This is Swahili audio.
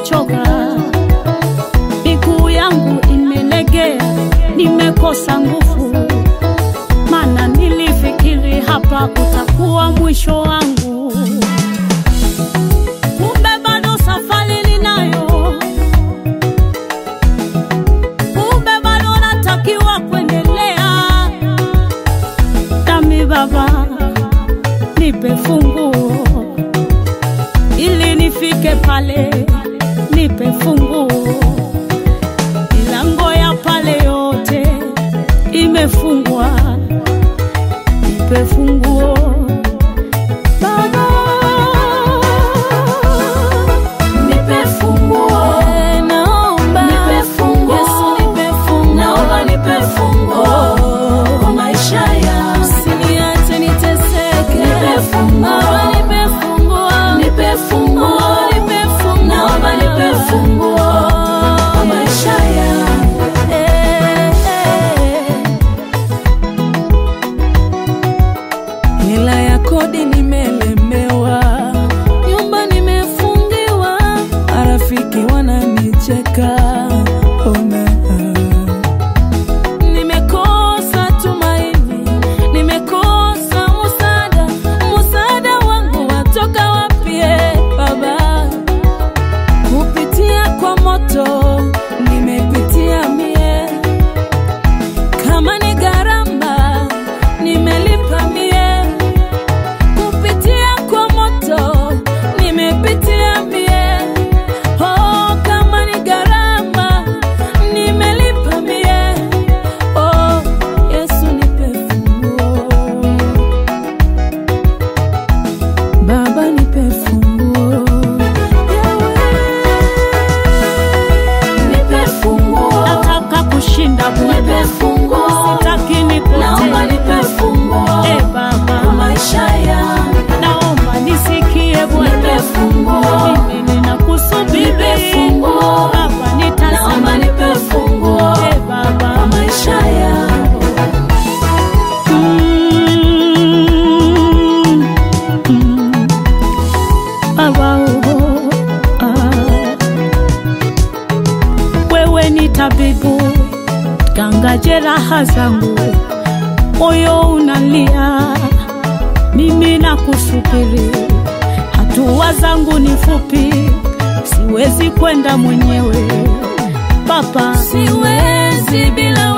nimechoka, miguu yangu imelegea, nimekosa nguvu, maana nilifikiri hapa utakuwa mwisho wangu, kumbe bado safari ninayo, kumbe bado natakiwa kuendelea. Dami Baba, nipe funguo ili nifike pale, nipe funguo. Milango ya pale yote imefungwa, nipe funguo Baba, Nipe funguo, Eh, naomba nipe funguo, Yesu, nipe funguo. naomba nipe funguo kwa maisha yangu. Usiniache niteseke, Nipe funguo. Baba, nipe funguo. Nipe funguo, Oh, nipe funguo. naomba nipe funguo kwa maisha yangu. Eh, eh. hela ya kodi nimelemewa, nyumba nimefungiwa, marafiki wananicheka. Ona, nimekosa tumaini, nimekosa musada, musada wangu watoka wapi? eh, Baba, kupitia kwa moto nimepitia mie kama ni gharama nimelipa mie, kupitia kwa moto nimepitia mie. Oh, kama ni gharama nimelipa mie. Oh, Yesu nipe funguo, Baba nipe funguo, Nipe funguo, Nataka kushinda nipe Bwana, funguo, sitaki naomba nipotee. nipe funguo Eh, kwa Baba, maisha yangu. naomba nisikie Nipe Bwana, funguo, mimi ninakusubiri Nipe funguo. Baba, naomba nitazame nipe funguo Eh, Baba, kwa maisha yangu. Mm, mm. Baba, oh, ah. Wewe ni tabibu, ganga jeraha zangu, moyo unalia, mimi nakusubiri. Hatua zangu ni fupi, siwezi kwenda mwenyewe Baba, siwezi bila